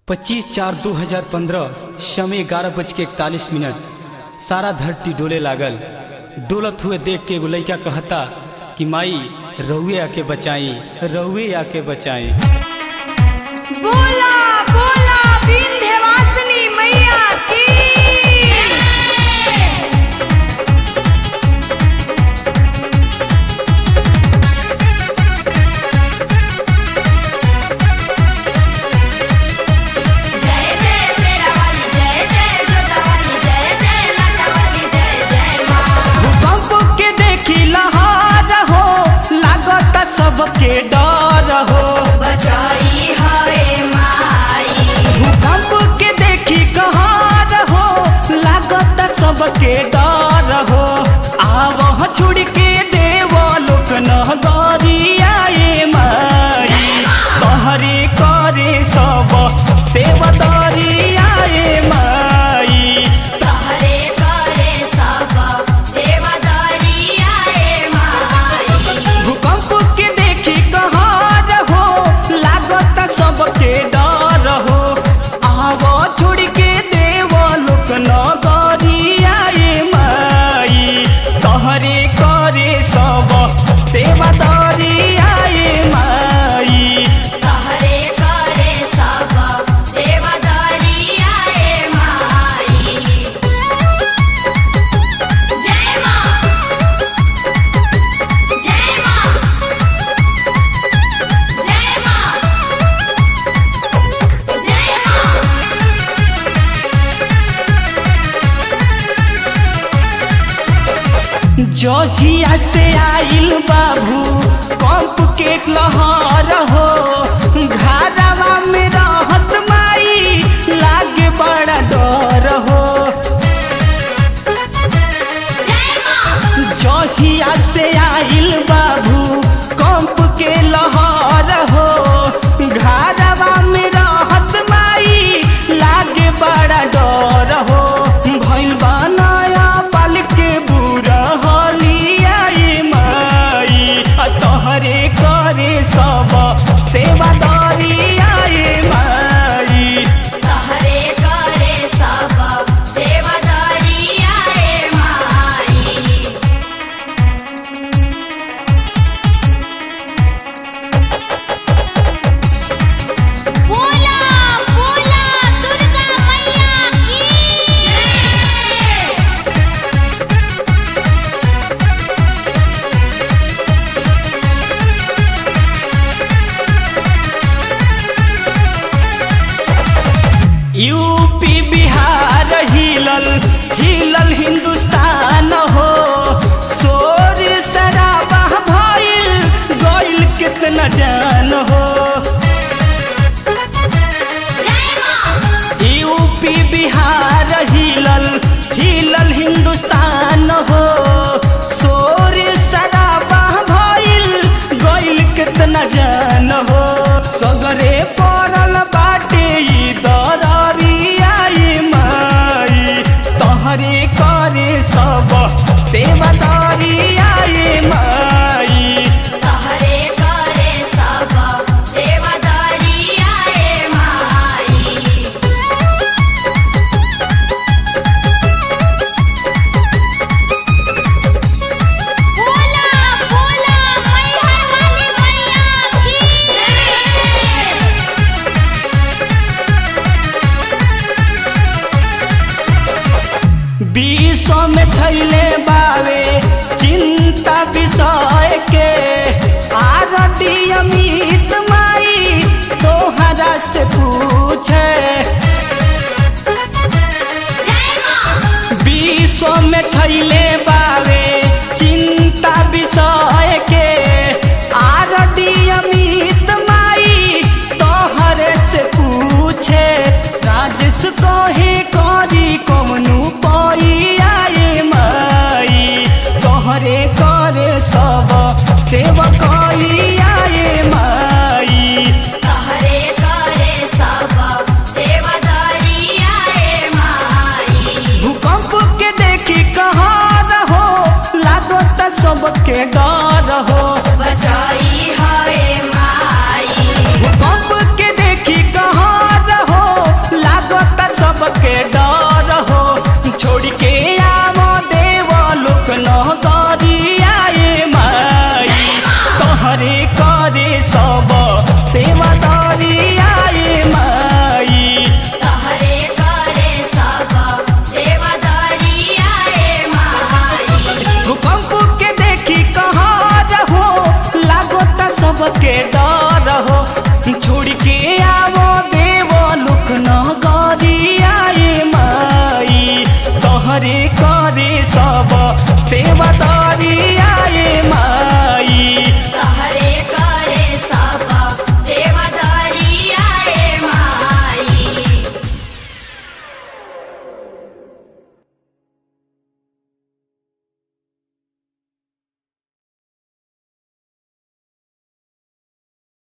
25 चार 2015 समय ग्यारह बज के इकतालीस मिनट सारा धरती डोले लागल डोलत हुए देख के एगो लइका कहता कि माई रउए आके बचाई रउए आके बचाई बोला बोला विंध्यवासिनी मैया की जय जय शेरावाली जय जय जोतावाली जय जय लाटावाली जय जय माँ भूकंप के देखी लहार हो लागत सबके डर हो बचाई हाय माई भूकंप के देखी कहार हो लागत सबके डर हो आवह छुड़ के देव लोक नगरियाए माई तहरे करे सब सेवदरियाए माई तहरे करे सब सेवादारी आए माई भूकंप के देखी कहार हो लागत सबके डर हो आवो छोड़ के देव लोक नगरियाए माई तहरे करे सब सेवादरियाए माई तहरे करे सब सेवादारी आए माई जय माँ जय माँ जय माँ जय माँ जहिया से आइल बाबू कंप के लहर हो घरवा में रहत माई लागे बड़ा डर हो जय माँ जहिया से आइल बाबू कंप के लहर हो घरवा में रहत माई लागे बड़ा डर हो भइल बनाया पल के बुरा हलियाई माई आ तोहरे करे सब सेवादारी आए माई तहरे करे सब सेवादारी आए माई बोला बोला दुर्गा मैया की यूपी बिहार हिलल हिलल हिंदुस्तान हो शोर शराबा भइल गइल कितना जान हो जय माँ यूपी बिहार हिलल हिलल हिंदुस्तान हो शोर शराबा भइल गइल कितना जान हो सगरे पड़ल बाटे ई दरियाई माई तहरे करे सब सेवादारी आए माई तहरे करे सब सेवादारी आए माई बोला बोला मैहर वाली मैया की विश्व में थैले बावे चिंता विषय के आरती अमित माई तोहरा से